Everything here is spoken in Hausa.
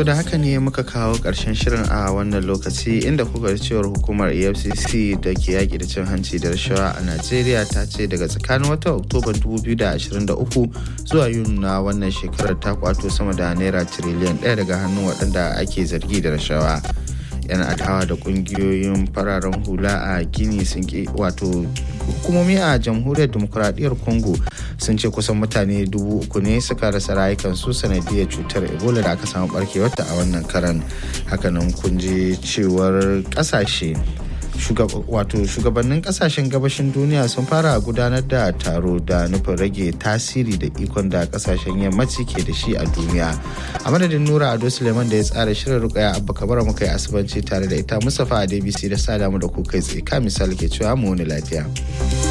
To da haka ne muka kawo ƙarshen shirin a wannan lokaci inda kuka cewar hukumar EFCC da ke yaƙi da cin hanci da rashawa a Najeriya ta ce daga tsakanin watan Oktoba 2023 zuwa Yuni na wannan shekarar ta kwato sama da naira tiriliyan ɗaya daga hannun waɗanda ake zargi da rashawa. 'yan adawa da kungiyoyin fararen hula a gini sun ki wato hukumomi a jamhuriyar demokuraɗiyyar congo sun ce kusan mutane dubu uku ne suka rasa rayukansu sanadiyar cutar ebola da aka samu barkewarta a wannan karan hakanan kun ji cewar ƙasashe wato shugabannin kasashen gabashin duniya sun fara gudanar da taro da nufin rage tasiri da ikon da kasashen yammaci ke da shi a duniya a madadin nura ado suleiman da ya tsara shirin rukaya abba kabara muka yi asibanci tare da ita mustapha a dbc da sada mu da ku kai tsaye ka misali ke cewa mu wani lafiya